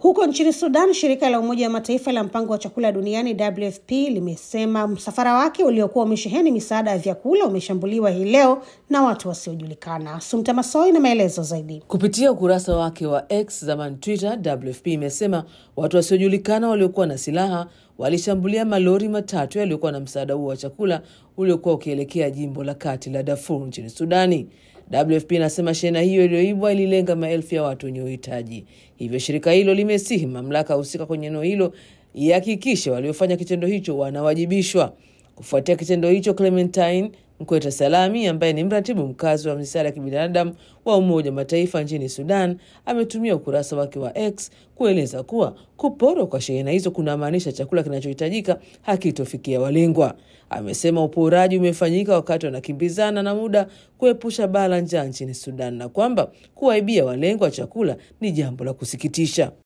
Huko nchini Sudan, shirika la Umoja wa Mataifa la mpango wa chakula duniani WFP limesema msafara wake uliokuwa umesheheni misaada ya vyakula umeshambuliwa hii leo na watu wasiojulikana. Sumta Masoi na maelezo zaidi. Kupitia ukurasa wake wa X zamani Twitter, WFP imesema watu wasiojulikana waliokuwa na silaha walishambulia malori matatu yaliyokuwa na msaada huo wa chakula uliokuwa ukielekea jimbo la kati la Darfur nchini Sudani. WFP inasema shehena hiyo iliyoibwa ililenga maelfu ya watu wenye uhitaji. Hivyo shirika hilo limesihi mamlaka husika kwenye eneo hilo ihakikishe waliofanya kitendo hicho wanawajibishwa. Kufuatia kitendo hicho, Clementine Mkweta Salami ambaye ni mratibu mkazi wa misaada ya kibinadamu wa Umoja wa Mataifa nchini Sudan ametumia ukurasa wake wa X kueleza kuwa kuporwa kwa shehena hizo kunamaanisha chakula kinachohitajika hakitofikia walengwa. Amesema uporaji umefanyika wakati wanakimbizana na muda kuepusha baa la njaa nchini Sudan na kwamba kuwaibia walengwa chakula ni jambo la kusikitisha.